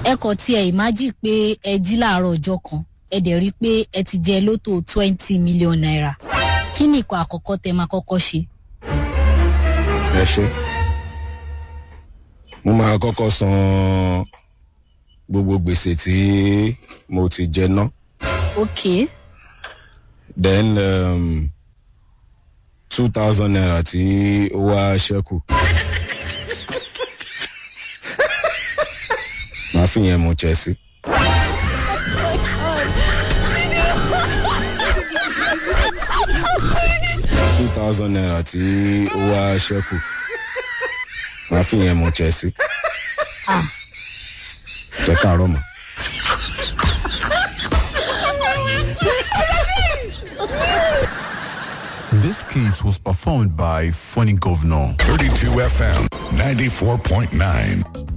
ẹ kàn tiẹ̀ ìmájì pé ẹ jí láàárọ̀ ọjọ́ kan ẹ dẹ̀ rí i pé ẹ ti jẹ lótò twenty million naira kí ni ìkọ̀ àkọ́kọ́ tẹ máa kọ́kọ́ ṣe. ẹ ṣe mo máa kọ́kọ́ san gbogbo gbèsè tí mo ti jẹ ná ok then um, two thousand naira tí ó wá ṣẹ́kù màá fi yẹn mu chelsea. two thousand naira tí ó wá ṣẹ́kù màá fi yẹn mu chelsea. ah jẹ́ káàárọ̀ mọ́. This case was performed by Funny Governor. 32 FM 94.9.